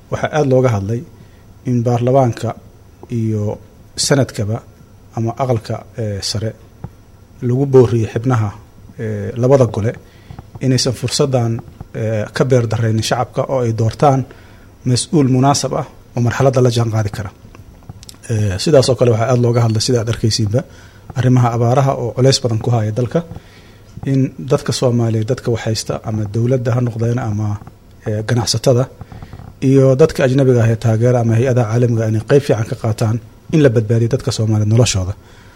waxaa aada looga hadlay in baarlamaanka iyo sanadkaba ama aqalka sare lagu booriyey xibnaha labada gole inaysan fursaddan ka beer daraynin shacabka oo ay doortaan mas-uul munaasab ah oo marxaladda la jaan qaadi kara sidaas oo kale waxaa aada looga hadlay sida ad arkaysiinba arrimaha abaaraha oo culeys badan ku haya dalka in dadka soomaaliyeed dadka waxhaysta ama dowladda ha noqdeen ama ganacsatada iyo dadka ajnabiga ah ee taageera ama hay-adaha caalamiga inay qeyb fiican ka qaataan in la badbaadiyo dadka soomaaliyeed noloshooda